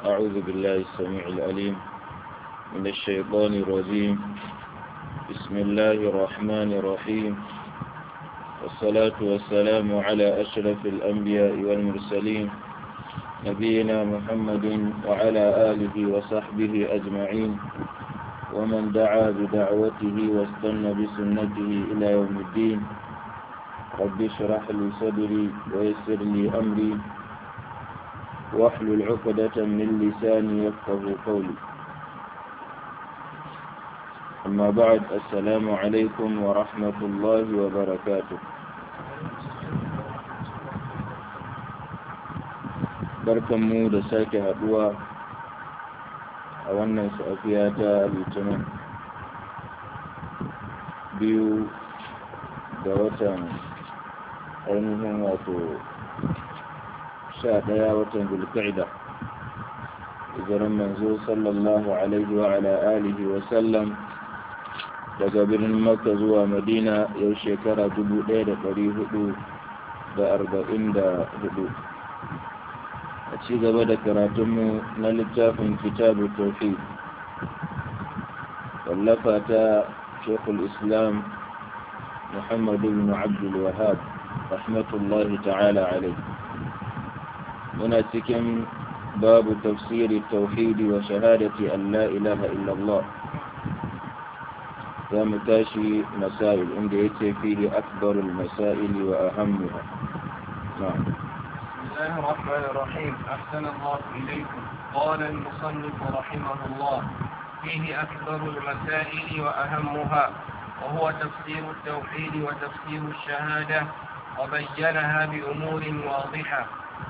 أعوذ بالله السميع العليم من الشيطان الرجيم بسم الله الرحمن الرحيم والصلاة والسلام على أشرف الأنبياء والمرسلين نبينا محمد وعلى آله وصحبه أجمعين ومن دعا بدعوته واستنى بسنته إلى يوم الدين رب اشرح لي صدري ويسر لي أمري واحلل عقدة من لساني يفقه قولي أما بعد السلام عليكم ورحمة الله وبركاته barkanmu da sake haduwa a wannan safiya ta litinin biyu ga watan ainihin wato sha ɗaya watan zulka'ida hijiran manzo sallallahu alaihi wa ala alihi wa sallam daga birnin makka zuwa madina yau shekara dubu ɗaya da ɗari hudu da arba'in da hudu a ci gaba da karatunmu na littafin kitabu tauhid wallafa ta shekul islam muhammadu bin abdul wahab rahmatullahi ta'ala alai muna cikin babu tafsiri tauhidi wa shahadati an la ilaha illallah za mu tashi masail inda yake fihi akbarul masaili wa ahammuha na'am بسم الله الرحمن الرحيم أحسن الله إليكم قال المصنف رحمه الله فيه أكبر المسائل وأهمها وهو تفسير التوحيد وتفسير الشهادة وبينها بأمور واضحة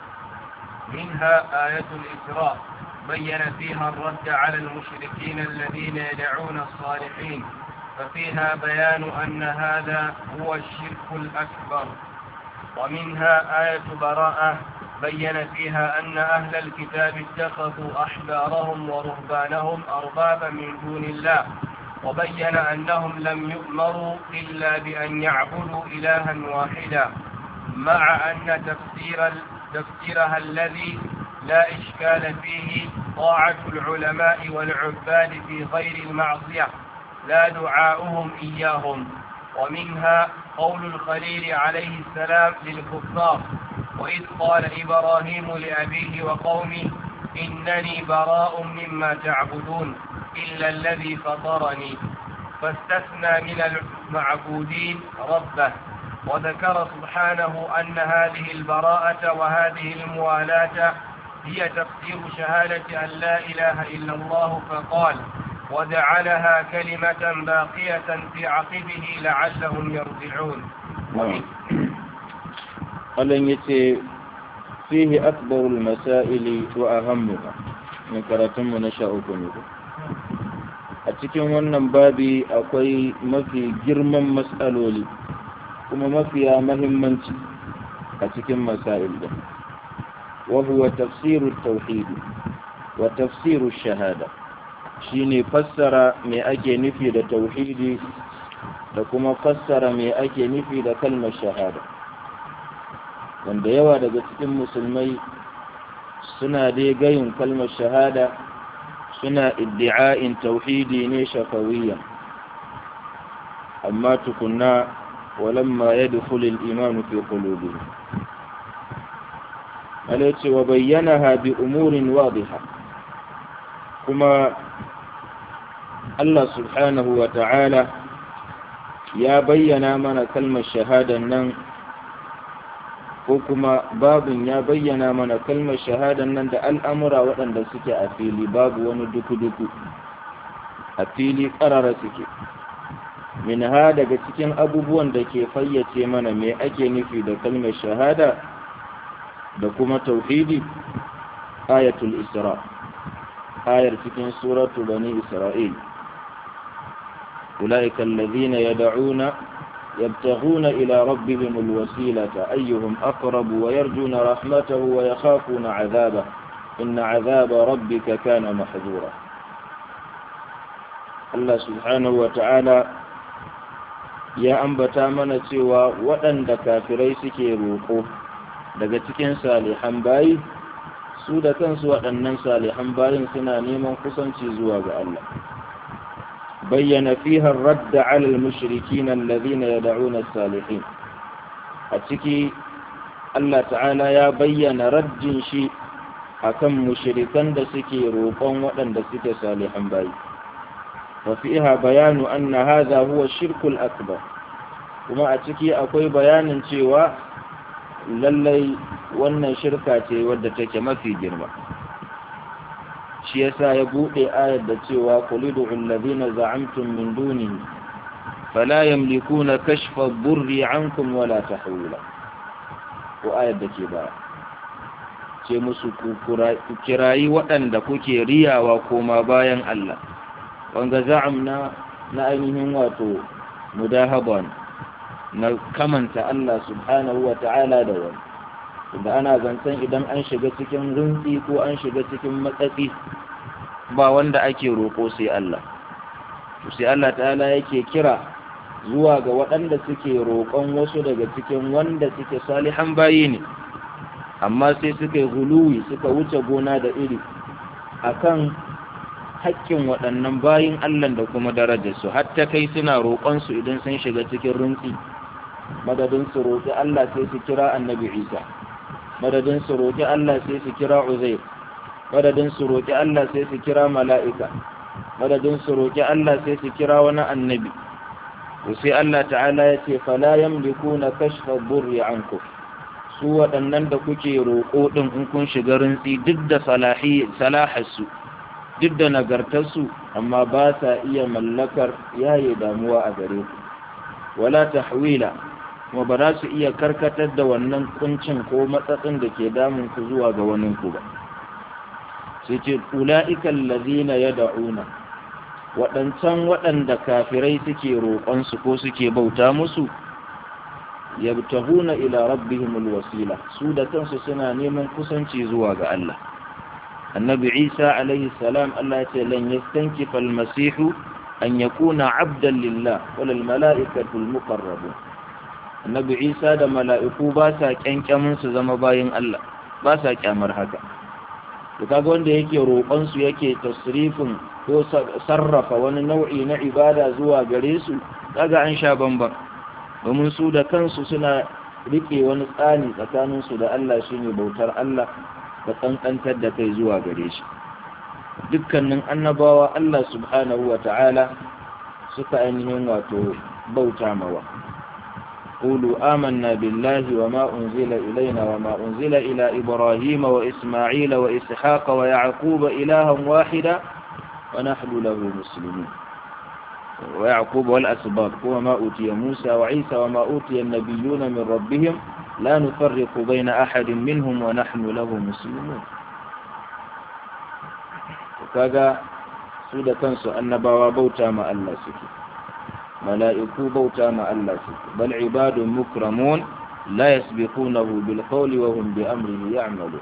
منها آية الإسراء بين فيها الرد على المشركين الذين يدعون الصالحين ففيها بيان أن هذا هو الشرك الأكبر ومنها آية براءة بين فيها أن أهل الكتاب اتخذوا أحبارهم ورهبانهم أربابا من دون الله وبين أنهم لم يؤمروا إلا بأن يعبدوا إلها واحدا مع أن تفسير تفسيرها الذي لا إشكال فيه طاعة العلماء والعباد في غير المعصية لا دعاؤهم إياهم ومنها قول الخليل عليه السلام للكفار وإذ قال إبراهيم لأبيه وقومه إنني براء مما تعبدون إلا الذي فطرني فاستثنى من المعبودين ربه وذكر سبحانه أن هذه البراءة وهذه الموالاة هي تفسير شهادة أن لا إله إلا الله فقال وجعلها كلمة باقية في عقبه لعلهم يرجعون قال يتي فيه أكبر المسائل وأهمها من كراتم نشاؤكم a cikin wannan babi akwai mafi girman matsaloli kuma mafiya mahimmanci a cikin masail da wahuwa tafsiru tauhidi wa tafsiru shahada shine fassara me ake nufi da tauhidi da kuma fassara me ake nufi da kalmar shahada wanda yawa daga cikin musulmai suna dai gayin kalmar shahada suna iddi'a'in tauhidi ne shafawiyya amma tukunna walamma yadkhulu al-iman fi qulubihim alace wa bayyanaha bi umurin wadiha kuma Allah subhanahu wa ta'ala ya bayyana mana kalmar shahadan nan ko kuma babin ya bayyana mana kalmar shahadan nan da al'amura waɗanda suke a fili babu wani duku-duku a fili ƙarara suke min ha daga cikin abubuwan da ke fayyace mana me ake nufi da kalmar shahada da kuma tauhidi ayatul isra ayar cikin suratu bani isra'il أولئك الذين يدعون يبتغون إلى ربهم الوسيلة أيهم أقرب ويرجون رحمته ويخافون عذابه إن عذاب ربك كان محذورا الله سبحانه وتعالى ya ambata mana cewa waɗanda kafirai suke roƙo daga cikin salihan bayi su da kansu waɗannan salihan bayin suna neman kusanci zuwa ga Allah bayyana fiha radda ala al-mushrikin alladhina yad'una as-salihin a ciki Allah ta'ala ya bayyana raddin shi akan mushrikan da suke roƙon waɗanda suke salihan bayi wa fiha bayanu anna hadha huwa shirkul akbar kuma a ciki akwai bayanin cewa lallai wannan shirka ce wadda take mafi girma shi yasa ya bude ayar da cewa qulidu alladhina za'amtum min dunihi fala yamlikuna kashfa ad-durri 'ankum wala tahwila ko ayar da ke baya ce musu ku kirayi waɗanda kuke riyawa koma bayan Allah wanga za'am na na ainihin wato mudahaban na kamanta Allah subhanahu wa ta'ala da wani da ana zancen idan an shiga cikin rinsi ko an shiga cikin matsatsi ba wanda ake roƙo sai Allah sai Allah ta'ala yake kira zuwa ga waɗanda suke roƙon wasu daga cikin wanda suke salihan bayi ne amma sai suka yi huluwi suka wuce gona da iri akan haƙƙin waɗannan bayin Allah da kuma darajarsu hatta kai suna roƙonsu idan sun shiga cikin rinsi madadin su roƙi Allah sai su kira annabi Isa madadin su roƙi Allah sai su kira Uzair madadin su roƙi Allah sai su kira mala'ika madadin su roƙi Allah sai su kira wani annabi to sai Allah ta'ala ya ce fala yamlikuna kashfa burri ankum su waɗannan da kuke roƙo din in kun shiga rintsi duk da salahi salahasu duk da nagartarsu amma ba sa iya mallakar yaye damuwa a gare ku wala tahwila kuma ba za su iya karkatar da wannan kuncin ko matsatsin da ke damun ku zuwa ga wani ku ba sai ce ula'ikan lazina ya da'una waɗancan waɗanda kafirai suke roƙonsu ko suke bauta musu yabtahuna ila rabbihimul wasila su da kansu suna neman kusanci zuwa ga Allah annabi Isa alaihi salam Allah ya ce lan yastankifa al-masihu an yakuna abdan lillah wal mala'ikatu al-muqarrabun annabi Isa da mala'iku ba sa kyankyamin su zama bayin Allah ba sa kyamar haka to kaga wanda yake roƙon su yake tasrifin ko sarrafa wani nau'i na ibada zuwa gare su kaga an sha bamban domin su da kansu suna rike wani tsani tsakanin su da Allah shine bautar Allah da kankantar da kai zuwa gare shi dukkanin annabawa Allah subhanahu wa ta'ala suka ainihin wato bauta mawa قولوا آمنا بالله وما أنزل إلينا وما أنزل إلى إبراهيم وإسماعيل وإسحاق ويعقوب إلها واحدا ونحن له مسلمون ويعقوب والأسباط وما أوتي موسى وعيسى وما أوتي النبيون من ربهم لا نفرق بين أحد منهم ونحن له مسلمون وكذا سودة كنسو أنبوا بوتا ما الله سكي mala'iku bauta ma Allah su bal ibadun mukramun la yasbiqunahu bil qawli wa hum bi amrihi ya'malu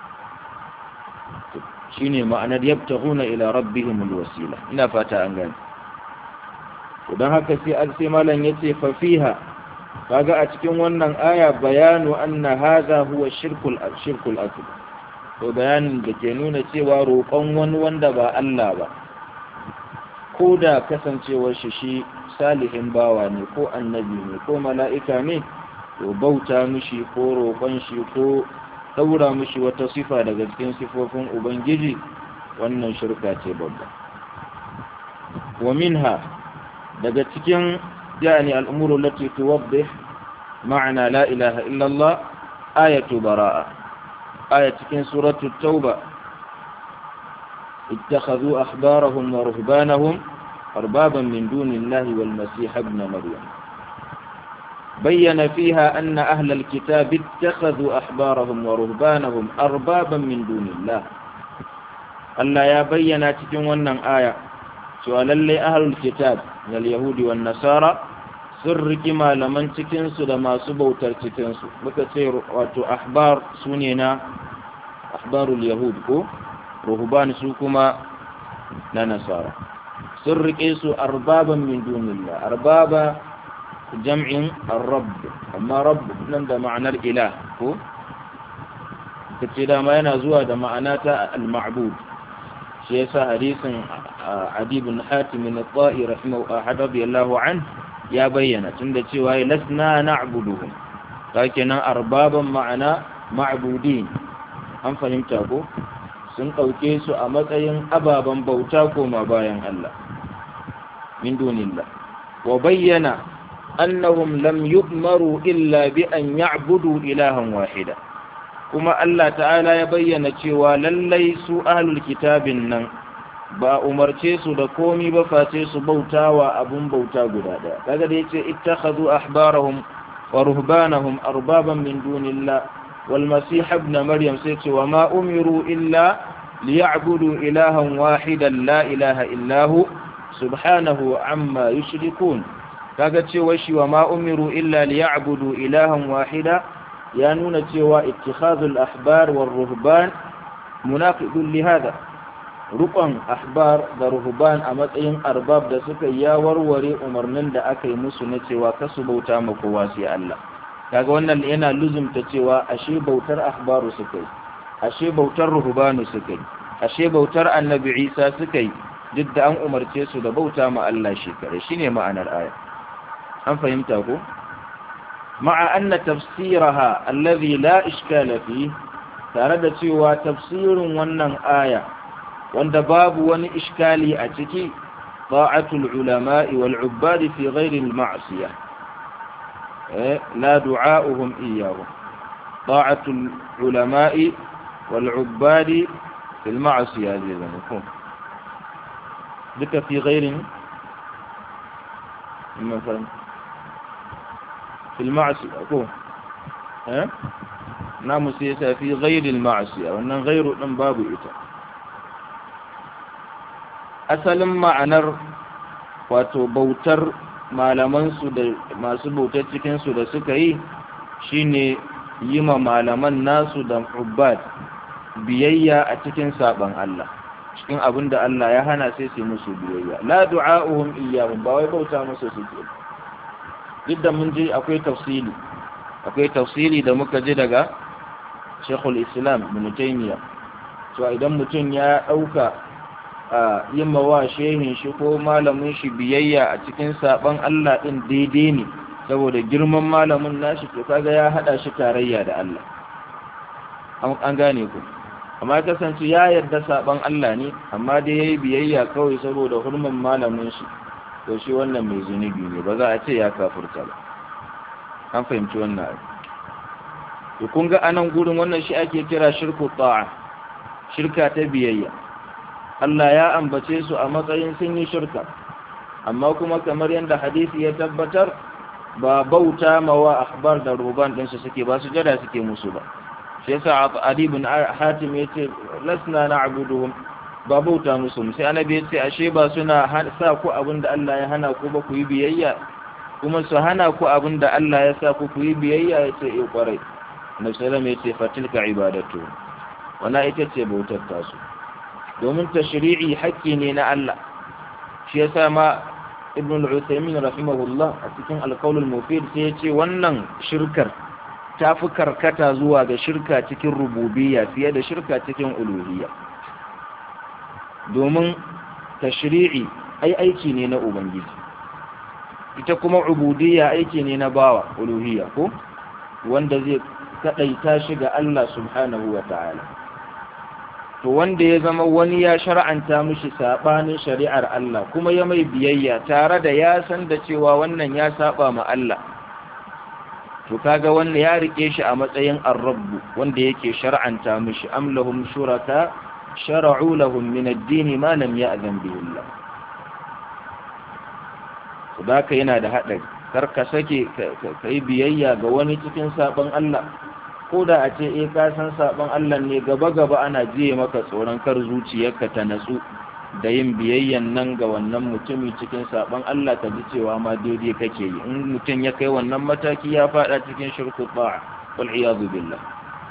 shine ma'anar yabtaghuna ila rabbihim al wasila ina fata an gane to dan haka sai al sai malan yace fa fiha kaga a cikin wannan aya bayanu anna hadha huwa shirkul shirkul akbar to bayanin da ke nuna cewa roƙon wani wanda ba Allah ba ko da kasancewar shi shi salihin bawa ne ko annabi ne ko mala'ika ne to bauta mishi ko roƙon shi ko ɗaura mishi wata sifa daga cikin sifofin ubangiji wannan shirka ce babba wa minha daga cikin yani al'umuru lati tuwabbih ma'ana la ilaha illallah ayatu bara'a aya cikin suratu tauba اتخذوا أحبارهم ورهبانهم أربابا من دون الله والمسيح ابن مريم بين فيها أن أهل الكتاب اتخذوا أحبارهم ورهبانهم أربابا من دون الله ألا يا بينا تجون آية سؤال لي أهل الكتاب من اليهود والنصارى سر كما لمن تكنس لما سبوا ترتكنس بكثير واتو أحبار سنينا أحبار اليهود كو رهبان سوكما ننصارى sun riƙe su arbaban min dunillah arbaba jam'in ar-rabb amma rabb nan da ma'anar ilah ko kace dama yana zuwa da ma'ana ta al-ma'bud shi yasa hadisin Adi ibn Hatim min al-Ta'i rahimahu radiyallahu an ya bayyana tunda cewa lasna na'buduhum kenan arbaban ma'ana ma'budin an fahimta ko sun ɗauke su a matsayin ababen bauta koma bayan Allah min dunillah wa bayyana annahum lam yu'maru illa bi an ya'budu ilahan wahida kuma Allah ta'ala ya bayyana cewa lallai su ahlul kitabin nan ba umarce su da komi ba face su bautawa abun bauta guda daya kaga da yace ittakhadhu ahbarahum wa ruhbanahum arbaban min dunillah wal masih ibn maryam sai ce wa ma umiru illa liya'budu ilahan wahidan la ilaha illa hu subhanahu amma yushrikun kaga cewa shi wa ma umiru illa liya'budu ilahan wahida ya nuna cewa ittikhadhul ahbar war ruhban munaqidun li hada rukun ahbar da ruhban a matsayin arbab da suka ya warware umarnin da aka yi musu na cewa kasu bauta ma kowa sai Allah kaga wannan yana luzumta cewa ashe bautar ahbaru suka yi ashe bautar ruhbanu suka yi ashe bautar annabi Isa suka yi duk da an umarce su da bauta ma Allah shi kare shine ma'anar aya an fahimta ko ma'a anna tafsiraha alladhi la ishkala fi tare da cewa tafsirin wannan aya wanda babu wani iskali a ciki ta'atul ulama'i wal ubbadi fi ghairi al ma'siyah eh la du'a'uhum iyyahum ta'atul ulama'i wal ubbadi fi al ma'siyah zai zama ko duka fi ghairi من فهم في المعصية أكون ها نعم سيسا في غير المعصية وأن غير من باب إتا أسلم معنر wato bautar malamansu da masu bautar cikinsu da suka yi shine yi ma malaman nasu da ubbad biyayya a cikin saban Allah cikin abin da Allah ya hana sai su musu biyayya la du'a'uhum iyyahum ba wai bauta musu suke duk da mun ji akwai tafsili akwai tafsili da muka ji daga Sheikhul Islam Ibn Taymiyyah to idan mutum ya dauka a yin mawa shehin shi ko malamin shi biyayya a cikin saban Allah din daidai ne saboda girman malamin nashi to kaga ya hada shi tarayya da Allah an gane ku amma kasance ya yarda saban Allah ne amma dai yayi biyayya kawai saboda hurman malamin shi to shi wannan mai zunubi ne ba za a ce ya kafurta ba an fahimci wannan abu to kun ga anan gurin wannan shi ake kira shirku ta'a shirka ta biyayya Allah ya ambace su a matsayin sun yi shirka amma kuma kamar yadda hadisi ya tabbatar ba bauta mawa akhbar da ruban ɗinsu suke ba su jada suke musu ba shi yasa Ali ibn Hatim yace lasna na'buduhum ba bauta musu sai annabi yace ashe ba suna sa ku abinda Allah ya hana ku ba ku yi biyayya kuma su hana ku abinda Allah ya sa ku ku yi biyayya yace eh kwarai Annabi sallallahu yace fatilka ibadatu wana ita ce bautar tasu domin tashri'i haƙƙi ne na Allah shi yasa ma Ibn al-Uthaymeen rahimahullah a cikin al-Qawl al-Mufid sai yace wannan shirkar ta fi karkata zuwa ga shirka cikin rububiyya fiye da shirka cikin uluhiyya domin tashri'i ai aiki ne na ubangiji ita kuma ubudiyya aiki ne na bawa uluhiyya ko wanda zai kadaita shi ga Allah subhanahu wa ta'ala to wanda ya zama wani ya shar'anta mishi sabanin shari'ar Allah kuma ya mai biyayya tare da ya san da cewa wannan ya saba ma Allah to kaga wanda ya rike shi a matsayin ar-rabb wanda yake shar'anta mishi am lahum shuraka shar'u lahum min ad-din ma lam ya'zan bihi Allah to baka yana da hadari kar ka sake kai biyayya ga wani cikin saban Allah ko da a ce eh ka san saban Allah ne gaba gaba ana jiye maka tsoron kar zuciyarka ta natsu da yin biyayyan nan ga wannan mutumi cikin saban Allah ka ji cewa ma daidai kake yi in mutum ya kai wannan mataki ya fada cikin shirku ta'a wal iyadu billah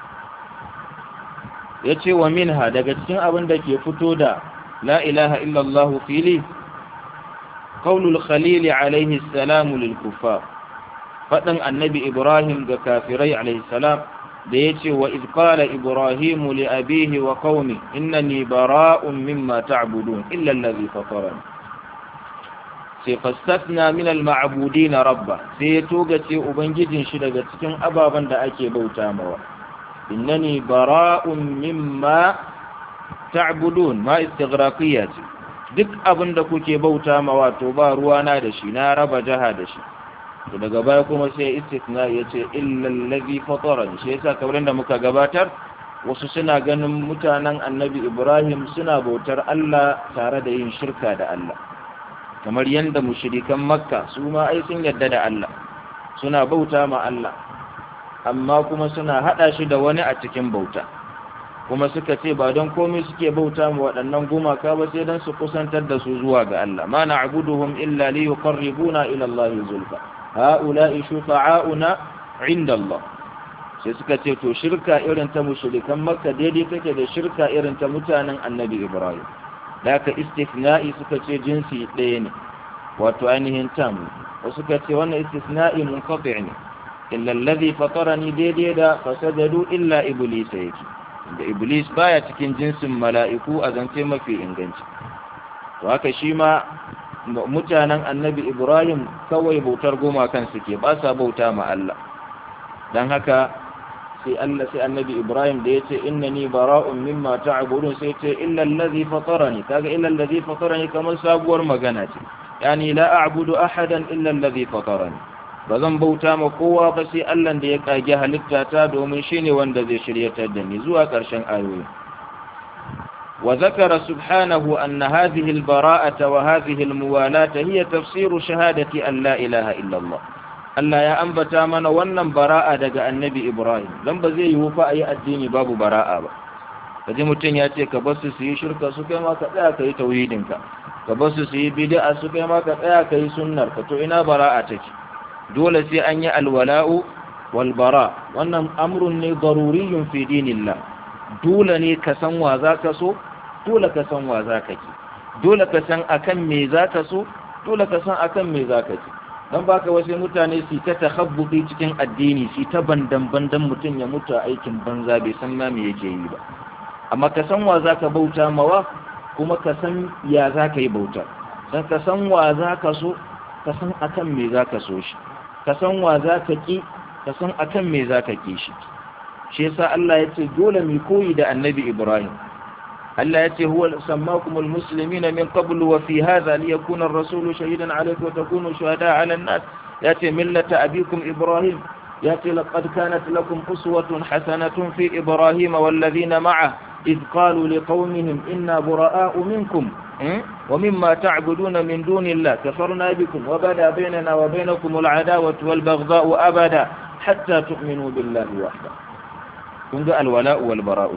yace wa minha daga cikin abin da ke fito da la ilaha illa Allah fili qaulul khalil alayhi salam lil kuffar fadan annabi ibrahim ga kafirai alayhi salam da yace wa id qala ibrahimu li abihi wa qaumi innani bara'un mimma ta'budun illa alladhi fatarani sai fastasna min al-ma'budin rabba sai ya toga ce ubangijin shi daga cikin ababen da ake bauta mawa innani bara'un mimma ta'budun ma istighraqiyya ce duk abin da kuke bauta mawa to ba ruwana da shi na raba jaha da shi to daga baya kuma sai istisna ya ce illa allazi fatarani shi yasa kamar da muka gabatar wasu suna ganin mutanen annabi Ibrahim suna bautar Allah tare da yin shirka da Allah kamar yadda mushrikan makka su ma ai sun yadda da Allah suna bauta ma Allah amma kuma suna hada shi da wani a cikin bauta kuma suka ce ba don komai suke bauta ma waɗannan gumaka ba sai don su kusantar da su zuwa ga Allah ma na'buduhum illa li yuqarribuna ila Allah zulfa ha'ula'i shufa'auna 'inda Allah sai suka ce to shirka irin ta mushrikan makka daidai take da shirka irin ta mutanen annabi Ibrahim da aka istisna'i suka ce jinsi ɗaya ne wato ainihin tam wasu suka ce wannan istisna'i munqati ne illa allazi fatarani daidai da fasajadu illa iblis yake da iblis baya cikin jinsin mala'iku a zance mafi inganci to haka shi ma mutanen annabi ibrahim kawai bautar gumakan suke ba sa bauta ma Allah dan haka sai Allah sai annabi Ibrahim da yace innani bara'un mimma ta'budun sai ce illa allazi fatarani kaga illa allazi fatarani kamar sabuwar magana ce yani la a'budu ahadan illa allazi fatarani bazan bauta ma kowa ba sai Allah da ya kage halitta ta domin shine wanda zai shiryatar da ni zuwa ƙarshen ayoyi wa zakara subhanahu anna hadhihi al-bara'ata wa hadhihi al-muwalata hiya tafsiru shahadati an la ilaha illa Allah Allah ya ambata mana wannan bara'a daga annabi Ibrahim don ba zai yiwu fa a yi addini babu bara'a ba kaji mutum ya ce ka basu su yi shirka su kai ma ka tsaya ka yi tauhidinka ka basu su yi bid'a su kai ma ka tsaya ka yi sunnar ka to ina bara'a take dole sai an yi alwala'u wal bara wannan amrun ne daruriyun fi dinillah dole ne ka san wa za ka so dole ka san wa za ka ki dole ka san akan me za ka so dole ka san akan me za ka ki don baka wasu mutane su ta takhabbuti cikin addini su ta bandan bandan mutum ya mutu a aikin banza bai san ma me yake yi ba amma ka san wa zaka bauta mawa kuma ka san ya zaka yi bauta dan ka san wa zaka so ka san akan me zaka so shi ka san wa zaka ki ka san akan me zaka ki shi shi yasa Allah ya ce dole mu koyi da Annabi Ibrahim Allah ya ce huwa sammakumul muslimina min qablu wa fi hadha liyakuna ar-rasulu shahidan alaykum wa takunu shuhada'a 'ala an-nas ya ce millata abikum Ibrahim ya ce laqad kanat lakum uswatun hasanatun fi Ibrahim wal ladhina ma'ah إذ قالوا لقومهم إنا براء منكم ومما تعبدون من دون الله كفرنا بكم وبدا بيننا وبينكم العداوة والبغضاء أبدا حتى تؤمنوا بالله وحده كنت الولاء والبراء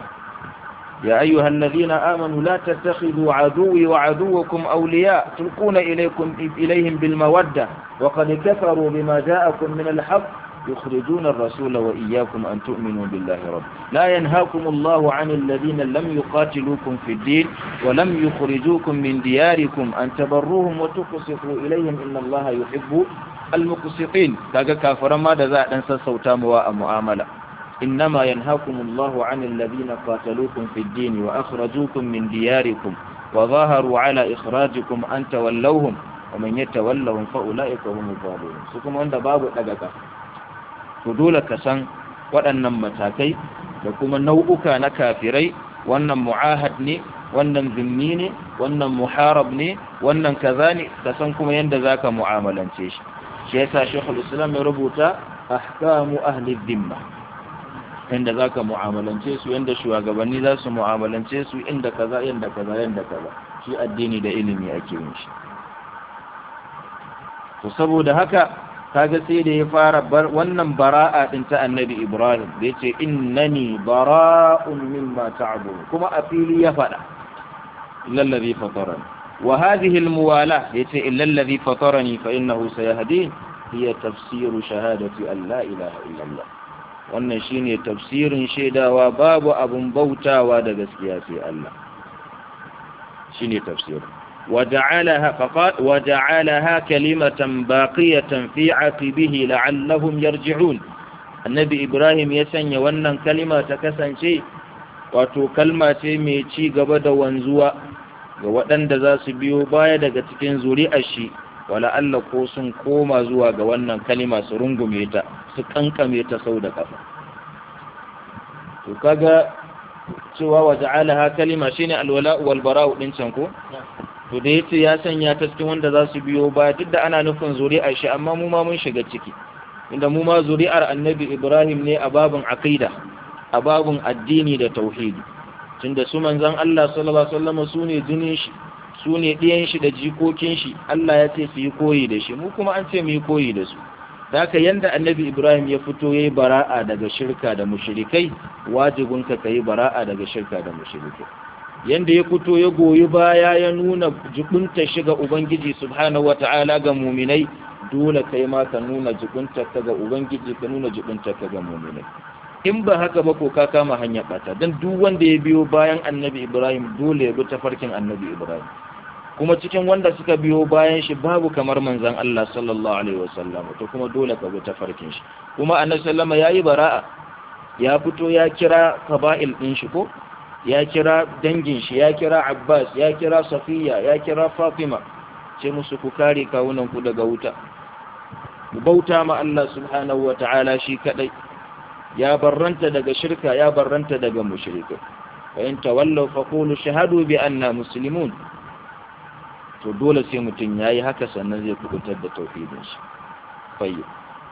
يا أيها الذين آمنوا لا تتخذوا عدوي وعدوكم أولياء تلقون إليكم إليهم بالمودة وقد كفروا بما جاءكم من الحق يخرجون الرسول وإياكم أن تؤمنوا بالله رب لا ينهاكم الله عن الذين لم يقاتلوكم في الدين ولم يخرجوكم من دياركم أن تبروهم وتقسطوا إليهم إن الله يحب المقسطين كاكا كافر ما دزاء ننسى صوتا مواء مؤاملة إنما ينهاكم الله عن الذين قاتلوكم في الدين وأخرجوكم من دياركم وظاهروا على إخراجكم أن تولوهم ومن يتولهم فأولئك هم الظالمون سكم عند باب الأدكة to dole ka san waɗannan matakai da kuma nau'uka na kafirai wannan mu'ahad ne wannan zimmi ne wannan muharab ne wannan kaza ne ka san kuma yadda za ka mu'amalance shi shi yasa shekul islam ya rubuta ahkamu ahli dhimma inda za ka mu'amalance su yadda shugabanni za su mu'amalance su inda kaza yadda kaza yadda kaza shi addini da ilimi ake yin shi to saboda haka kaga sai da ya fara bar wannan bara'a din ta annabi ibrahim da yace innani bara'un mimma ta'budun kuma a fili ya fada illal ladhi fatarani wa hadhihi almuwala yace illal ladhi fatarani fa innahu sayahdin hiya tafsiru shahadati an la ilaha illa allah wannan shine tafsirin shaidawa babu abun bautawa da gaskiya sai Allah shine tafsirin وجعلها فقال وجعلها كلمة باقية في عقبه لعلهم يرجعون annabi ibrahim ya sanya wannan kalima ta kasance wato kalma ce mai ci gaba da wanzuwa ga waɗanda za su biyo baya daga cikin zuri'ar shi wala Allah ko sun koma zuwa ga wannan kalima su rungume ta su kankame ta sau da kafa to kaga cewa wa ja'alaha kalima shine alwala wal bara'u din can ko to da yace ya sanya ta cikin wanda za su biyo baya duk da ana nufin zuri'ar shi amma mu ma mun shiga ciki inda mu ma zuri'ar annabi Ibrahim ne a babun aqida a babun addini da tauhidi tunda su manzon Allah sallallahu alaihi wasallam su ne jinin shi su ne ɗiyan shi da jikokin shi Allah ya ce su yi koyi da shi mu kuma an ce mu yi koyi da su da haka yanda annabi Ibrahim ya fito yayi bara'a daga shirka da mushrikai wajibin ka kai bara'a daga shirka da mushrikai yanda ya fito ya goyi baya ya nuna jibunta shiga ubangiji subhanahu wata'ala ga muminai dole kai ma ka nuna jibunta ka ga ubangiji ka nuna jibunta ka ga muminai in ba haka ba ko ka kama hanya bata dan duk wanda ya biyo bayan annabi Ibrahim dole ya bi tafarkin annabi Ibrahim kuma cikin wanda suka biyo bayan shi babu kamar manzon Allah sallallahu alaihi wasallam to kuma dole ka bi tafarkin shi kuma annabi sallama yayi bara'a ya fito ya kira qaba'il din shi ko ya kira dangin shi ya kira Abbas ya kira Safiya ya kira Fatima ce musu ku kare kawunan ku daga wuta ku bauta ma Allah subhanahu wataala shi kadai ya barranta daga shirka ya barranta daga mushrikai fa in tawallaw faqulu shahadu bi anna muslimun to dole sai mutum yayi haka sannan zai kubutar da tauhidin shi tayyib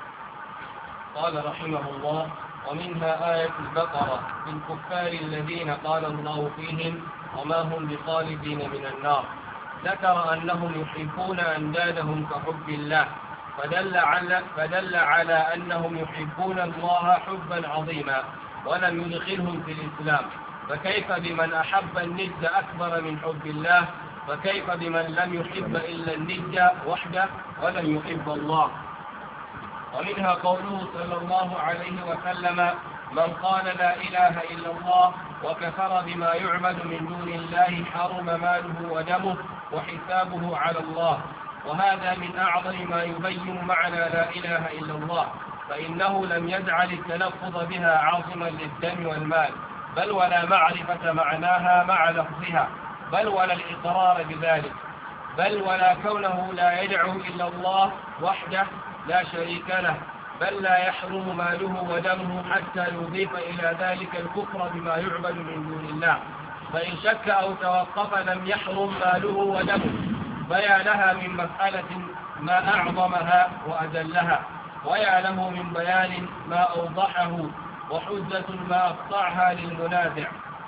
قال رحمه الله ومنها آية البقرة بالكفار الذين قال الله فيهم وما هم بخالدين من النار ذكر أنهم يحبون أندادهم كحب الله فدل على, فدل على أنهم يحبون الله حبا عظيما ولم يدخلهم في الإسلام فكيف بمن أحب الند أكبر من حب الله فكيف بمن لم يحب إلا الند وحده ولم يحب الله ومنها قوله صلى الله عليه وسلم من قال لا إله إلا الله وكفر بما يعبد من دون الله حرم ماله ودمه وحسابه على الله وهذا من أعظم ما يبين معنى لا إله إلا الله فإنه لم يجعل التلفظ بها عاصما للدم والمال بل ولا معرفة معناها مع لفظها بل ولا الإقرار بذلك بل ولا كونه لا يدعو إلا الله وحده لا شريك له بل لا يحرم ماله ودمه حتى يضيف إلى ذلك الكفر بما يعبد من دون الله فإن شك أو توقف لم يحرم ماله ودمه بيانها من مسألة ما أعظمها وأجلها ويا له من بيان ما أوضحه وحجة ما أقطعها للمنازع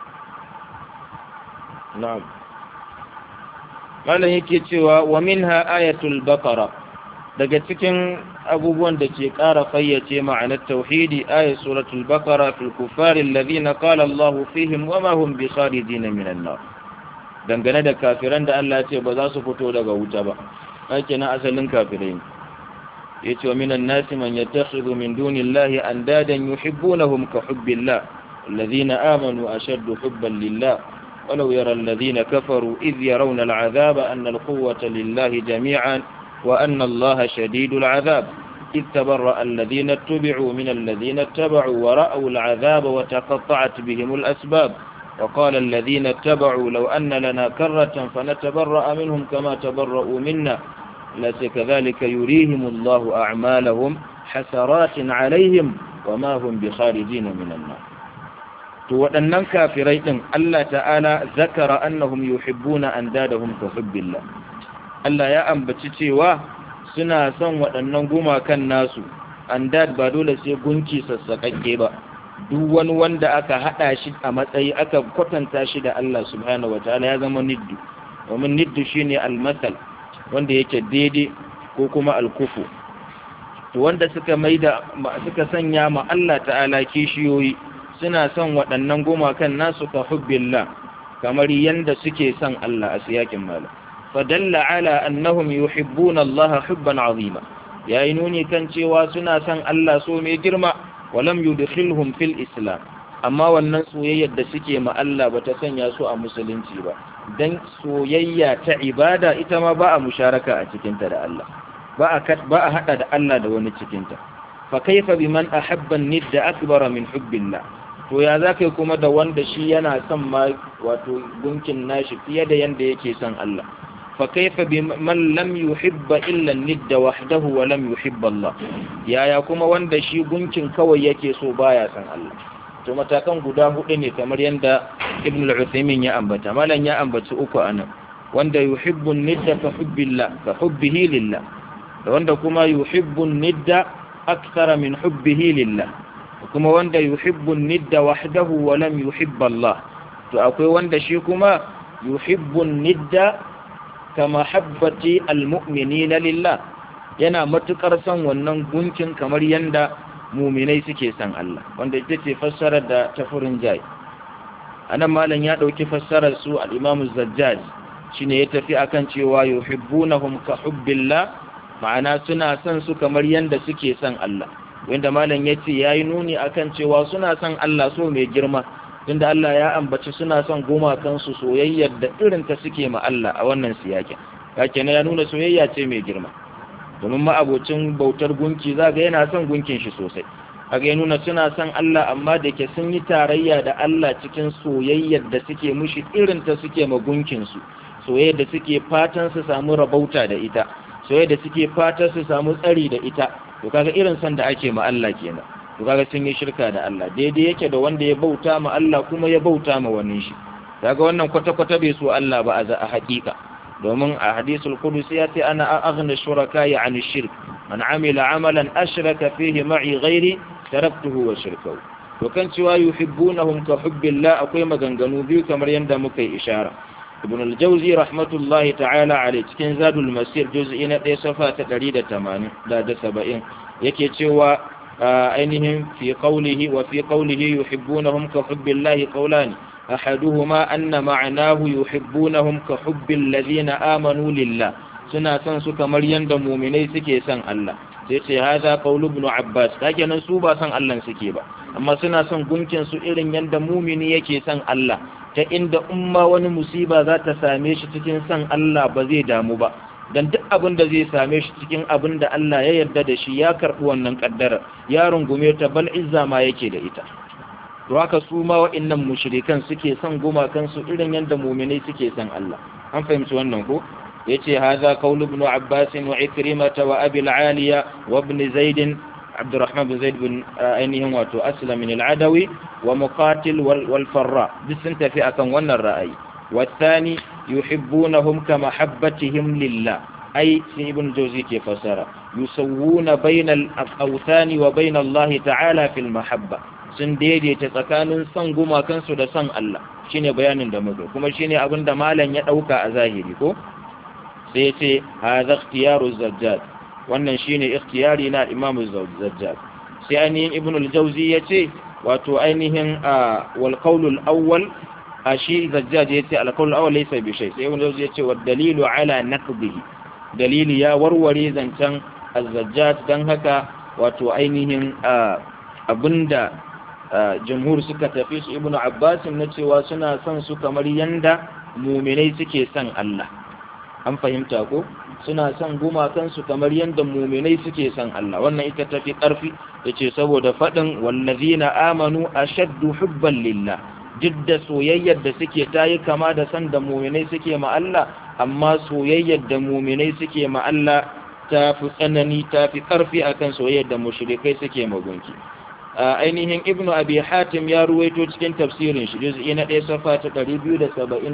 na'am malam yake cewa wa minha ayatul baqara daga cikin abubuwan da ke ƙara fayyace ma'anar tauhidi ayat suratul baqara fil kuffar alladhina qala Allahu fihim wa ma hum bi kharijin minan nar dangane da kafiran da Allah ya ce ba za su fito daga wuta ba ake na asalin kafirai yace wa minan nasi man yattakhidhu min dunillahi andadan yuhibbunahum ka hubbillah الذين آمنوا أشد حبا لله ولو يرى الذين كفروا إذ يرون العذاب أن القوة لله جميعا وأن الله شديد العذاب إذ تبرأ الذين اتبعوا من الذين اتبعوا ورأوا العذاب وتقطعت بهم الأسباب وقال الذين اتبعوا لو أن لنا كرة فنتبرأ منهم كما تبرأوا منا ليس كذلك يريهم الله أعمالهم حسرات عليهم وما هم بخارجين من النار to waɗannan kafirai ɗin Allah ta'ala zakara annahum yuhibbuna andadahum ka hubbillah Allah ya ambaci cewa suna son waɗannan gumakan nasu andad ba dole sai gunki sassaƙaƙe ba duk wani wanda aka haɗa shi a matsayi aka kwatanta shi da Allah subhanahu wataala ya zama niddu domin niddu shine almasal wanda yake daidai ko kuma alkufu to wanda suka maida suka sanya ma Allah ta'ala kishiyoyi suna son waɗannan gumakan nasu ka hubbillah kamar yanda suke son Allah a siyakin malam fadalla ala annahum yuhibbuna Allah hubban azima yayi nuni kan cewa suna son Allah so mai girma walam yudkhilhum fil islam amma wannan soyayyar da suke ma Allah bata sanya su a musulunci ba dan soyayya ta ibada ita ma ba a musharaka a cikinta da Allah ba a ba a hada da Allah da wani cikinta fa kaifa biman ahabba nidda akbara min hubbillah to ya zaka kuma da wanda shi yana son ma wato gunkin nashi fiye da yanda yake son Allah fa kaifa biman lam yuhibba illa nidda wahdahu wa lam yuhibba Allah yaya kuma wanda shi gunkin kawai yake so baya son Allah to matakan guda hudu ne kamar yanda Ibn al-Uthaymeen ya ambata malan ya ambaci uku anan wanda yuhibbu nidda ka hubbillah ka hubbihi lillah da wanda kuma yuhibbu nidda akthara min hubbihi lillah kuma wanda yuhibbu nidda wahdahu wa lam yuhibba Allah to akwai wanda shi kuma yuhibbu nidda kama habbati almu'minina lillah yana matukar son wannan gunkin kamar yanda muminai suke son Allah wanda ita ce fassarar da ta furin jai anan malam ya dauki fassarar su al-Imam az-Zajjaj shine ya tafi akan cewa yuhibbunahum ka hubbillah ma'ana suna son su kamar yanda suke son Allah wanda malam yace yayi nuni akan cewa suna son Allah so mai girma tunda Allah ya ambaci suna son gumakan su soyayyar da irin ta suke ma Allah a wannan siyakin kake ya nuna soyayya ce mai girma domin ma'abocin bautar gunki zaga yana son gunkin shi sosai kaga ya nuna suna son Allah amma da ke sun yi tarayya da Allah cikin soyayyar da suke mushi irin ta suke ma gunkin su soyayyar da suke fatan su samu rabauta da ita soyayyar da suke fatan su samu tsari da ita to kaga irin san da ake ma Allah kenan to kaga sun yi shirka da Allah daidai yake da wanda ya bauta ma Allah kuma ya bauta ma wani shi kaga wannan kwata-kwata bai so Allah ba a haƙiƙa domin a hadisul qudusi ya ce ana aghna shuraka an shirk man amila amalan ashraka fihi ma'i ghairi taraktuhu wa shirkahu to kan cewa yuhibbunahum ka hubbillah akwai maganganu biyu kamar yanda muka yi ishara ibn al-jawzi rahmatullahi ta'ala alayhi cikin zadul masir juz'i na 1 safa ta 180 da 70 yake cewa ainihin fi qawlihi wa fi qawlihi yuhibbunahum ka hubbillah qawlani أحدهما أن معناه يحبونهم كحب الذين آمنوا لله suna son su kamar yanda muminai suke son Allah sai ce haza qaulu ibn Abbas kake nan su ba son Allah suke ba amma suna son gunkin su irin yanda mumini yake son Allah ta inda umma wani musiba za ta same shi cikin son Allah ba zai damu ba dan duk abin da zai same shi cikin abin da Allah ya yarda da shi ya karbi wannan kaddara ya rungume ta bal izza ma yake da ita to haka su ma wa'annan mushrikan suke son gumakan su irin yanda mu'minai suke son Allah an fahimci wannan ko yace hadha qaul ibn Abbas wa Ikrimah wa Abi al-Aliya wa ibn Zaid Abdurrahman bin Zaid bin ainihin wato Aslam min al-Adawi wa Muqatil wal Farra duk sun tafi akan wannan ra'ayi والثاني يحبونهم كمحبتهم لله أي ابن جوزي كيف فسر يسوون بين الأوثان وبين الله تعالى في المحبة sun daidaita tsakanin son gumakansu da son Allah shine bayanin da muka kuma shine abin da malam ya dauka a zahiri ko sai ce hadha ikhtiyaru zajjad wannan shine ikhtiyari na Imam Zajjad sai ainihin Ibn al-Jawzi yace wato ainihin wal qawl al-awwal ashi Zajjad yace al-qawl al-awwal laysa bi shay sai Ibn al-Jawzi yace wad dalilu ala naqdihi dalili ya warware zancen az-Zajjad dan haka wato ainihin abinda jamhur suka tafi su ibnu abbas na cewa suna son su kamar yanda muminai suke son Allah an fahimta ko suna son gumakan su kamar yanda muminai suke son Allah wannan ita tafi karfi yace saboda fadin wallazina amanu ashaddu hubban lillah jidda soyayyar da suke tayi kama da san da muminai suke ma Allah amma soyayyar da muminai suke ma Allah ta fi tsanani ta fi karfi akan soyayyar da mushrikai suke magunki ainihin ibnu abi hatim ya ruwaito cikin tafsirin shi juz'i na 1 safa ta 276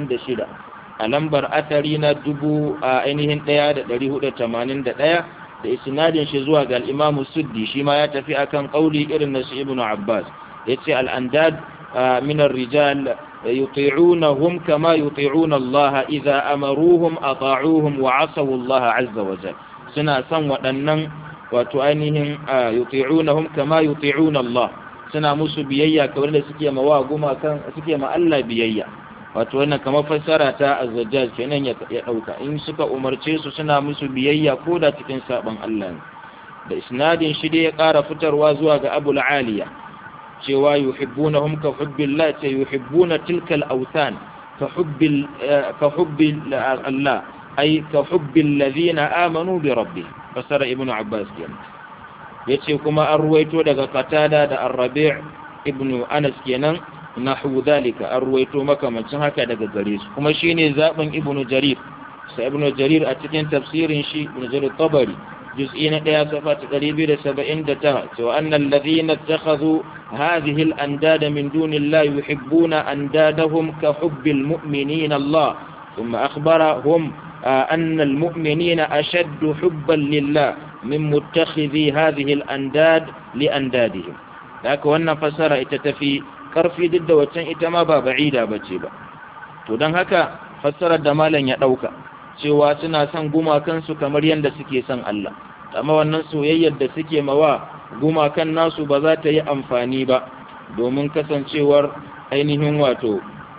a lambar atari na dubu a ainihin 1481 da isnadin shi zuwa ga al-imam suddi shi ma ya tafi akan kauli irin na su ibnu abbas yace al-andad min ar-rijal yuti'unahum kama yuti'una Allah idza amaruhum ata'uhum wa 'asaw Allah 'azza wa jalla suna son waɗannan wato ainihin yuti'unahum kama yuti'una Allah suna musu biyayya kamar da suke ma wa guma kan suke ma Allah biyayya wato wannan kamar fassara ta az-zajjaj kenan ya dauka in suka umarce su suna musu biyayya ko da cikin saban Allah ne da isnadin shi dai ya ƙara fitarwa zuwa ga Abu aliya cewa yuhibbunahum ka hubbillah ta yuhibbuna tilka al-awthan ka hubbil ka hubbil Allah ay ka hubbil ladina amanu bi rabbihim fasara ibn abbas kenan yace kuma an ruwaito daga qatada da ar-rabi' ibn anas kenan nahu dhalika an ruwaito makamancin haka daga gare su kuma shine zaben ibn jarir sai ibn jarir a cikin tafsirin shi ibn jarir tabari juz'i na daya safa ta 279 cewa annal ladhina ittakhadhu hadhihi al-andada min dunillahi yuhibbuna andadahum ka hubbil mu'minina Allah thumma akhbarahum أن المؤمنين أشد حبا لله من متخذي هذه الأنداد لأندادهم لكن وانا فسر اتتفي كرفي ضد وتن اتما با بعيدة بچيبا to don haka fassarar da malam ya ɗauka cewa suna son gumakansu kamar yadda suke son Allah amma wannan soyayyar da suke mawa gumakan nasu ba za ta yi amfani ba domin kasancewar ainihin wato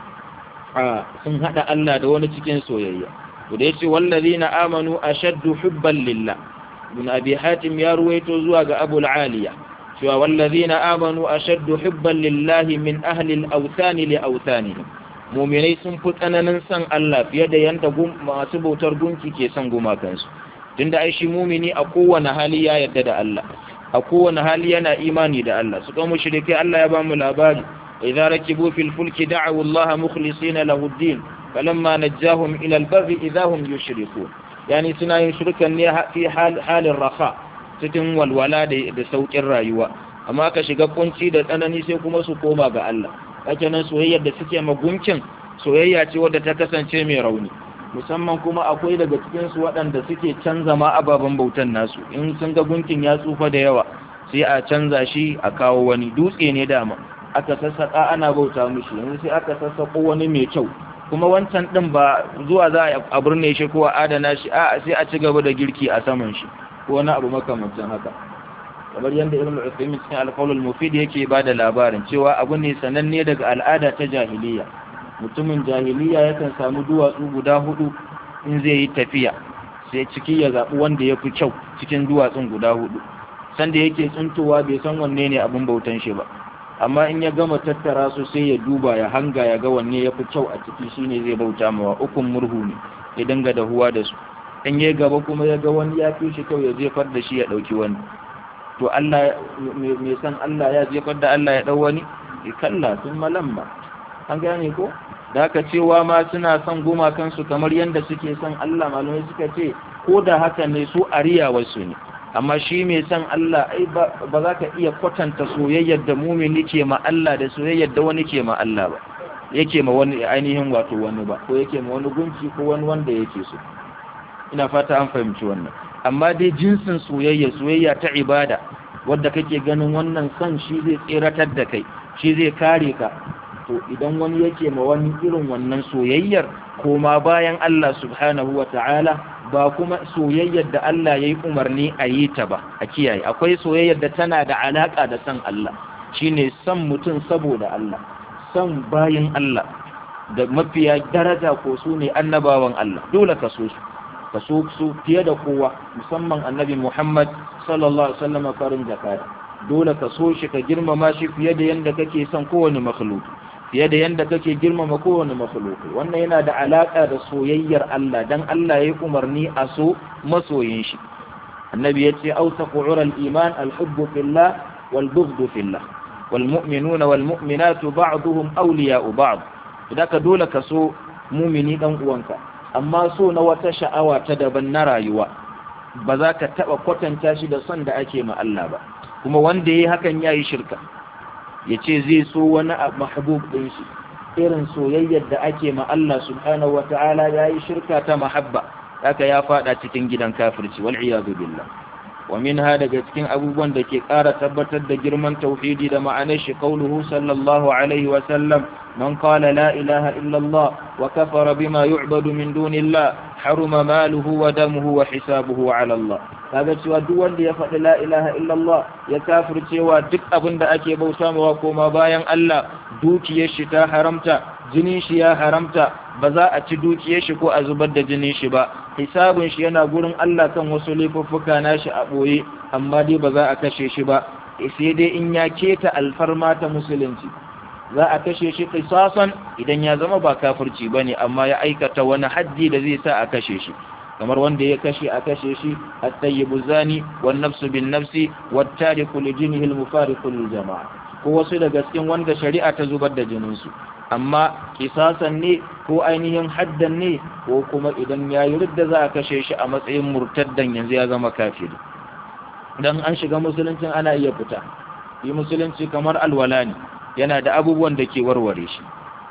a sun haɗa Allah da wani cikin soyayya to da yace wallazina amanu ashaddu hubban lillah ibn abi hatim ya ruwaito zuwa ga abu aliya cewa wallazina amanu ashaddu hubban lillahi min ahli al-awthan li awthanihim mu'minai sun fi tsananin san Allah fiye da yanda masu bautar gunki ke son gumakansu tunda ai shi mumini a kowane hali ya yarda da Allah a kowane hali yana imani da Allah su kuma mushrike Allah ya ba mu labari idza rakibu fil fulki da'u Allah mukhlisina lahu ad-din falamma najjahum ila al-barri idza hum yushrikun yani suna yin shirkan ne fi halin raha cikin walwala da saukin rayuwa amma ka shiga kunci da tsanani sai kuma su koma ga Allah kake nan soyayyar da suke magunkin soyayya ce wadda ta kasance mai rauni musamman kuma akwai daga cikin su waɗanda suke canza ma ababen bautan nasu in sun ga gunkin ya tsufa da yawa sai a canza shi a kawo wani dutse ne dama aka sassaka ana bauta mishi yanzu sai aka sassako wani mai kyau kuma wancan ɗin ba zuwa za a birne shi ko a adana shi a sai a ci gaba da girki a saman shi ko wani abu makamancin haka kamar yadda ibn al-Uthaymeen cikin al-Qawl al-Mufid yake ba da labarin cewa abu ne sananne daga al'ada ta jahiliya mutumin jahiliya yakan samu duwatsu guda hudu in zai yi tafiya sai ciki ya zaɓi wanda ya fi kyau cikin duwatsun guda hudu sanda yake tsuntowa bai san wanne ne abin bautan shi ba amma in ya gama tattara su sai ya duba ya hanga ya ga wanne ya fi kyau a ciki shine zai bauta mawa ukun murhu ne ya dinga dahuwa da su in ya gaba kuma ya ga wani ya fi shi kyau ya jefar da shi ya ɗauki wani to Allah mai san Allah ya jefar da Allah ya ɗau wani kalla sun malamma an gane ko da haka cewa ma suna son gumakansu kamar yadda suke son Allah malamai suka ce ko da haka ne su ariya wasu ne amma shi mai son Allah ai ba za ka iya kwatanta soyayyar da mumini ke ma Allah da soyayyar da wani ke ma Allah ba yake ma wani ainihin wato wani ba ko yake ma wani gunki ko wani wanda yake so ina fata an fahimci wannan amma dai jinsin soyayya soyayya ta ibada wadda kake ganin wannan son shi zai tseratar da kai shi zai kare ka to idan wani yake ma wani irin wannan soyayyar koma bayan Allah subhanahu wa ta'ala ba kuma soyayyar da Allah ya yi umarni a yi ta ba a kiyaye akwai soyayyar da tana da alaƙa da san Allah shine son mutum saboda Allah son bayin Allah da mafiya daraja ko su ne annabawan Allah dole ka so su ka so su fiye da kowa musamman annabi Muhammad sallallahu alaihi wasallam farin zakara dole ka so shi ka girmama shi fiye da yanda kake son kowane makhluki fiye da yanda kake girmama kowane makhluki wannan yana da alaka da soyayyar Allah dan Allah ya yi umarni a so masoyin shi annabi ya ce awsaqu ural iman al-hubbu fillah wal bughdu fillah wal mu'minuna wal mu'minatu ba'duhum awliya'u ba'd idan ka dole ka so mumini dan uwanka amma so na wata sha'awa ta daban na rayuwa ba za ka taba kwatanta shi da son da ake ma Allah ba kuma wanda yayi hakan yayi shirka ya ce zai so wani mahbub ɗin shi irin soyayyar da ake ma Allah subhanahu wata'ala ya yi shirka ta mahabba haka ya fada cikin gidan kafirci wal iyadu billah wa minha daga cikin abubuwan da ke ƙara tabbatar da girman tauhidi da ma'anar shi qauluhu sallallahu alaihi wa sallam man qala la ilaha illa Allah wa kafara bima yu'badu min dunillah haruma maluhu wa damuhu wa hisabuhu ala Allah kaga cewa duk wanda ya faɗi la ilaha illallah ya kafircewa duk abin da ake bauta mawa koma bayan Allah dukiyar shi ta haramta jinin shi ya haramta ba za a ci dukiyar shi ko a zubar da jinin shi ba hisabun shi yana gurin Allah kan wasu laifuffuka nashi a ɓoye amma dai ba za a kashe shi ba sai dai in ya keta alfarma ta musulunci za a kashe shi kisasan idan ya zama ba kafirci bane amma ya aikata wani haddi da zai sa a kashe shi kamar wanda ya kashe a kashe shi at-tayyibu zani wan nafsu bin nafsi wat tariku li dinihi al-mufariqu lil jama'a ko wasu daga cikin wanda shari'a ta zubar da jinin su amma kisasan ne ko ainihin haddan ne ko kuma idan yayi ridda za a kashe shi a matsayin murtaddan yanzu ya zama kafiri dan an shiga musuluncin ana iya fita yi musulunci kamar alwala ne yana da abubuwan da ke warware shi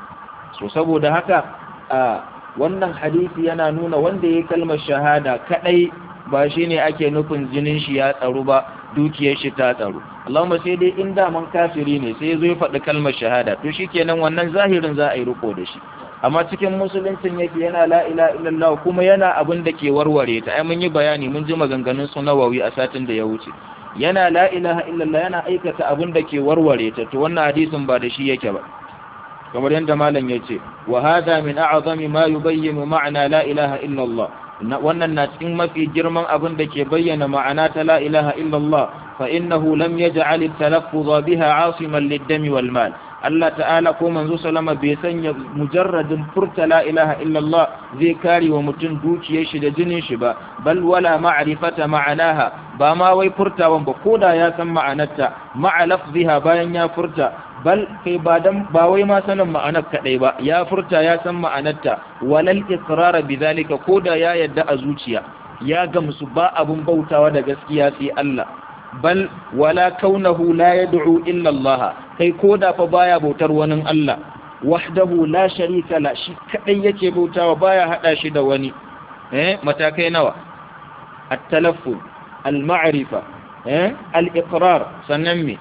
so saboda haka a wannan hadisi yana nuna wanda ya kalmar shahada kadai ba shine ake nufin jinin shi ya tsaro ba dukiyar shi ta tsaro Allahumma sai dai in da man kafiri ne sai zo ya faɗi kalmar shahada to shikenan wannan zahirin za a yi riko da shi amma cikin musuluncin yake yana la ilaha illallah kuma yana abin da ke warware ta ai mun yi bayani mun ji maganganun su nawawi a satin da ya wuce yana la ilaha illallah yana aikata abin da ke warware ta to wannan hadisin ba da shi yake ba kamar yadda malam ya ce wa hada min a'zami ma yubayyinu ma'ana la ilaha illallah wannan na cikin mafi girman abin da ke bayyana ma'ana ta la ilaha illallah fa innahu lam yaj'al at-talaffuz biha 'asiman lid-dami wal mal Allah ta'ala ko manzo salama bai sanya mujarradin furta la ilaha illallah zai kare wa mutum dukiyar shi da jinin shi ba bal wala ma'rifata ma'anaha ba ma wai furtawan ba koda ya san ma'anarta ma'a lafziha bayan ya furta bal kai ba dan ba wai ma sanin ma'anar kadai ba ya furta ya san ma'anarta walal iqrar bidhalika koda ya yadda a zuciya ya gamsu ba abun bautawa da gaskiya sai Allah bal wala kaunahu la yad'u illa Allah kai koda fa baya bautar wani Allah wahdahu la sharika la shi kadai yake bautawa baya hada shi da wani eh matakai nawa at-talaffuz al-ma'rifa eh al-iqrar sannan me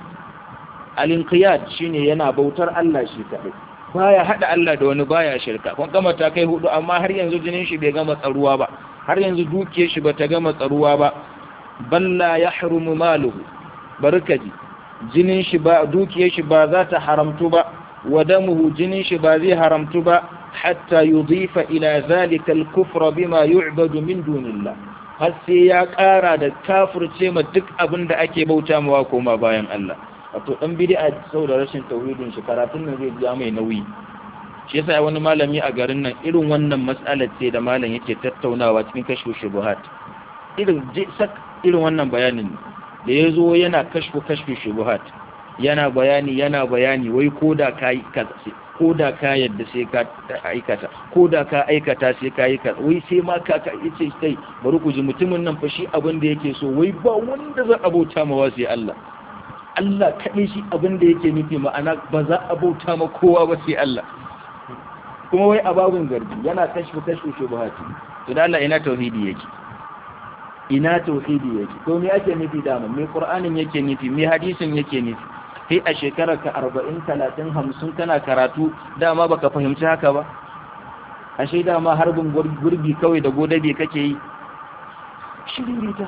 al-inqiyad shine yana bautar Allah shi kadai baya hada Allah da wani baya shirka kun gama ta kai hudu amma har yanzu jinin shi bai gama tsaruwa ba har yanzu dukiyar shi bata gama tsaruwa ba balla yahrumu maluhu barkaji jinin shi ba dukiyar shi ba za ta haramtu ba wa damuhu jinin shi ba zai haramtu ba hatta yudhifa ila zalika al-kufra bima yu'badu min dunillah har sai ya ƙara da kafirce ma duk abin da ake bauta mawa koma bayan Allah wato dan bid'a saboda rashin tauhidin shi karatun nan zai ja mai nauyi shi yasa wani malami a garin nan irin wannan mas'alar ce da malam yake tattaunawa cikin kashfu shubuhat irin sak irin wannan bayanin da ya zo yana kashfu kashfu shubuhat yana bayani yana bayani wai koda ka koda ka yadda sai ka aikata koda ka aikata sai ka yi wai sai ma ka ka yace sai bari ku ji mutumin nan fa shi abin da yake so wai ba wanda za a bauta ma sai Allah Allah kaɗai shi abin da yake nufi ma'ana ba za a bauta ma kowa ba sai Allah kuma wai a babun garbi yana kashfu kashfu shubuhati to da Allah ina tauhidi yake ina tauhidi yake to me ake nufi da me qur'anin yake nufi me hadisin yake nufi kai a shekarar ka 40 30 50 kana karatu dama baka fahimci haka ba ashe dama harbin gurbi kawai da godabe kake yi shiririta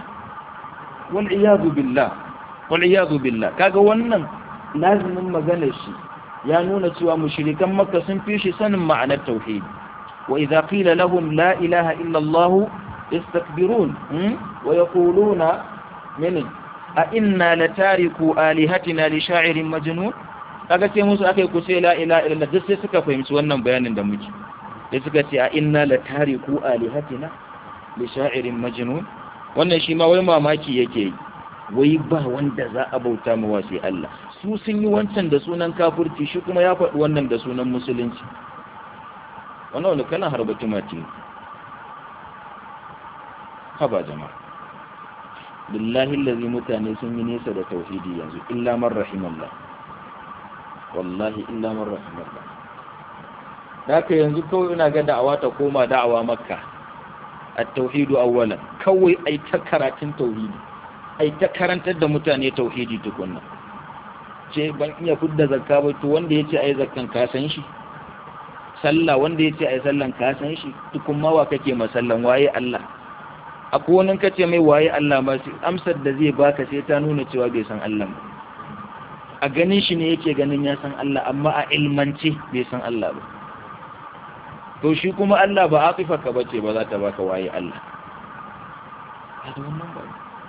wal iyadu billah wal iyadu billah kaga wannan lazimin maganar shi ya nuna cewa mushrikan makka sun fi shi sanin ma'anar tauhidi wa idza qila lahum la ilaha illa allah يستكبرون ويقولون من أئنا لتاركوا آلهتنا لشاعر مجنون kaga sai musu aka yi ku sai la ila illa duk sai suka fahimci wannan bayanin da muke sai suka ce a inna la tariku alihatina li sha'irin majnun wannan shi ma wai mamaki yake yi wai ba wanda za a bauta ma sai Allah su sun yi wancan da sunan kafirci shi kuma ya faɗi wannan da sunan musulunci wannan wani kana harbatu mati haba jama'a billahi allazi mutane sun yi nesa da tauhidi yanzu illa man rahimallah wallahi illa man rahimallah haka yanzu kawai ina ga da'awa ta koma da'awa makka at-tauhidu awwalan kawai ai ta karatun tauhidi ai ta karantar da mutane tauhidi tukunna ce ban iya fudda zakka ba to wanda yace ai zakkan ka san shi sallah wanda yace ai sallan ka san shi tukun ma wa kake masallan waye Allah akwai wani kace mai waye Allah ma amsar da zai baka sai ta nuna cewa bai san Allah ba a ganin shi ne yake ganin ya san Allah amma a ilmance bai san Allah ba to shi kuma Allah ba aqifa ka bace ba za ta baka waye Allah hada wannan ba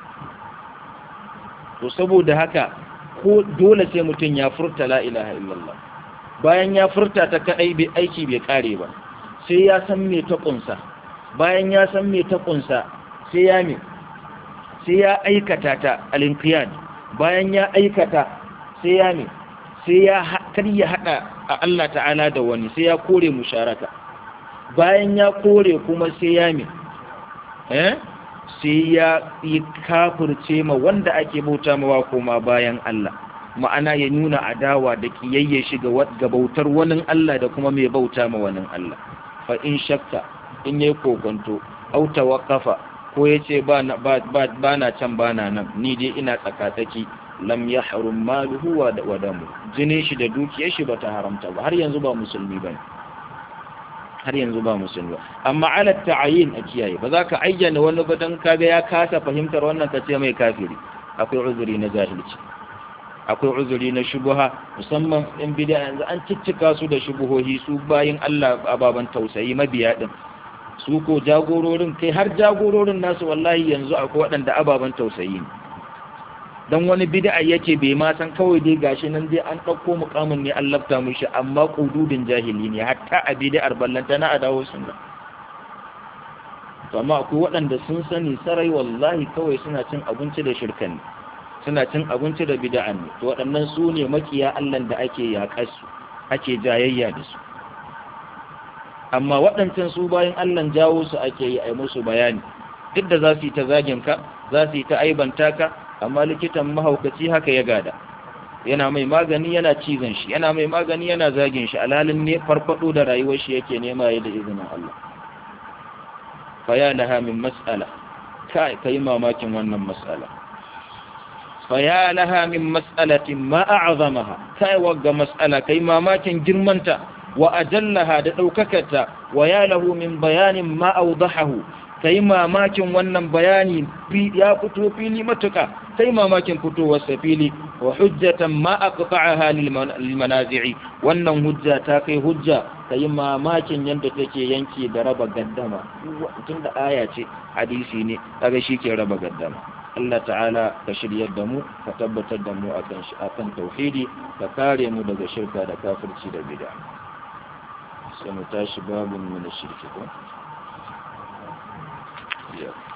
to saboda haka ko dole sai mutum ya furta la ilaha illallah bayan ya furta ta kadai bai aiki bai kare ba sai ya san me ta kunsa bayan ya san me ta kunsa sai ya me sai ya aikata ta al-inqiyad bayan ya aikata sai ya me sai ya kar ya hada a Allah ta'ala da wani sai ya kore musharaka bayan ya kore kuma sai ya me eh sai ya yi kafirce ma wanda ake bauta mawa koma bayan Allah ma'ana ya nuna adawa da kiyayye shi ga bautar wani Allah da kuma mai bauta ma wani Allah fa in shakka in yayi kokonto au tawaqqafa ko yace ba na ba na can ba na nan ni dai ina tsakatsaki lam yahrum maluhu wa damu jinin shi da dukiyar shi bata haramta ba har yanzu ba musulmi bane har yanzu ba musulmi amma ala ta'ayin a kiyaye ba za ka ayyana wani ba dan kaga ya kasa fahimtar wannan kace mai kafiri akwai uzuri na jahilci akwai uzuri na shubuha musamman in bid'a yanzu an ciccika su da shubuhohi su bayin Allah ababan tausayi mabiya din su ko jagororin kai har jagororin nasu wallahi yanzu akwai waɗanda ababan tausayi ne dan wani bid'a yake bai ma san kawai dai gashi nan dai an ɗauko mukamin ne an lafta mushi amma kududin jahili ne hatta a bid'ar ballanta na adawo sunna to amma akwai waɗanda sun sani sarai wallahi kawai suna cin abinci da shirkan ne suna cin abinci da bid'a ne to waɗannan su ne makiya Allah da ake yaƙar su ake jayayya da su amma waɗancan su bayan Allah jawo su ake yi a musu bayani duk da za su yi ta zagin ka za su yi ta aibanta ka amma likitan mahaukaci haka ya gada yana mai magani yana cizon shi yana mai magani yana zagin shi alhalin ne farfado da rayuwar shi yake nema ya da izinin Allah fa ya laha min mas'ala kai kai mamakin wannan mas'ala fa ya laha min mas'alatin ma a'zamaha kai wagga mas'ala kai mamakin girmanta wa ajallaha da daukakarta wa ya lahu min bayanin ma awdahahu kai mamakin wannan bayani ya fito fili matuka kai mamakin fitowar sa fili wa hujjatan ma aqta'aha lil manazi'i wannan hujja ta kai hujja kai mamakin yanda take yanke da raba gaddama tunda aya ce hadisi ne kaga ke raba gaddama Allah ta'ala ka shiryar da mu ka tabbatar da mu akan shi akan tauhidi ka kare mu daga shirka da kafirci da bid'a sai mu tashi babun mu na shirki ko Yeah.